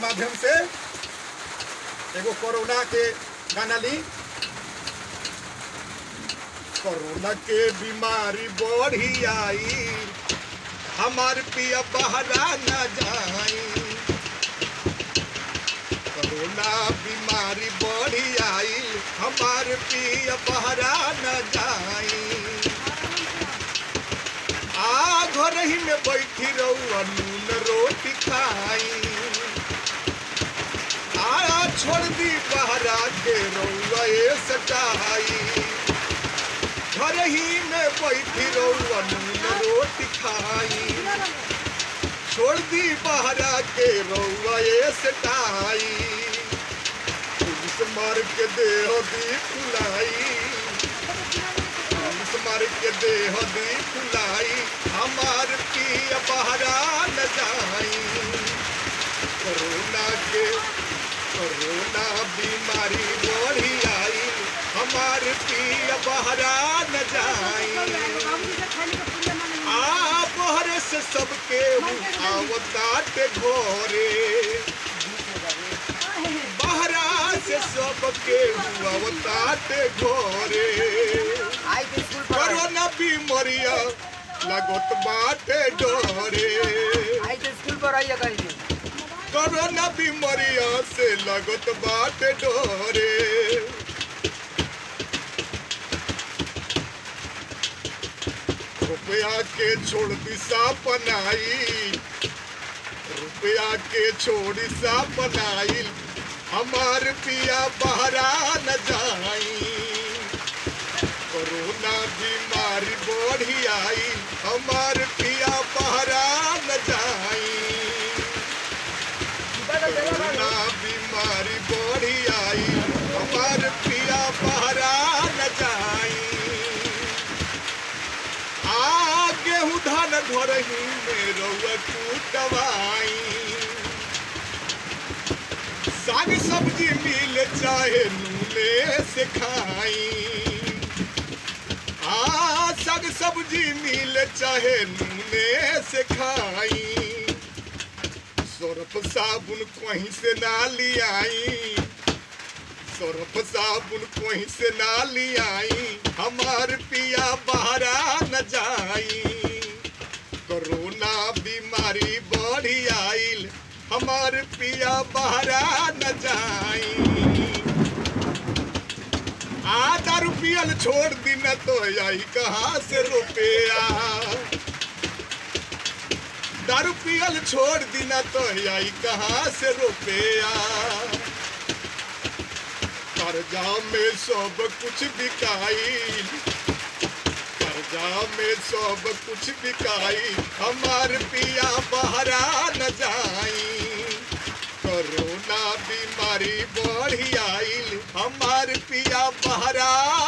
माध्यम से एगो कोरोना के गाना ली कोरोना के बीमारी बढ़ी आई हमार पिया बहरा न जाई कोरोना बीमारी बढ़ी आई हमार पिया बहरा न जाई आ घर ही में बैठी रहू नून रोटी खाई आया छोड़ दी बहरा के रउआ ए सटाई घर ही में बैठी रउआ नून रोटी खाई छोड़ दी बहरा के रउआ ए सटाई पुलिस मार के देह दी फुलाई पुलिस मार के देह दी फुलाई हमार पिया बहरा न जाई कोरोना के कोरोना बीमारी बढ़ी आई हमार पिया बहरा न जाई आ बहरे से सबके आवतात घोरे बहरा से सबके आवतात घोरे आई के स्कूल पर कोरोना बीमारिया लगत बाटे डोरे आई के स्कूल पर आइए कहीं कोरोना बीमारिया से लगत बाटे डोरे रुपया के छोड़ दिशा बनाई रुपया के छोड़ सा बनाई हमार पिया बहरा न जाई कोरोना बीमारी बढ़ी आई हमार पिया बहरा न जाई कोरोना बीमारी बढ़ी आई हमार पिया बहरा न जाई आ गेहूं धान घरही में रउआ कुटवाई साग सब्जी मिल चाहे नूने से खाई आ साग सब्जी मिल चाहे नूने से खाई सरफ साबुन कहीं से ना लियाई सरफ साबुन कहीं से ना लियाई हमार पिया बहरा न जाई कोरोना बीमारी बढ़ी आइल हमार पिया बहरा न जाई आधा रुपयल छोड़ दी न तो आई कहाँ से रुपया दारू पियल छोड़ दी न तो आई कहाँ से रुपया कर्जा में सब कुछ बिकाई कर्जा में सब कुछ बिकाई हमार पिया बहरा न जाई कोरोना बीमारी बढ़ी आइल हमार पिया बहरा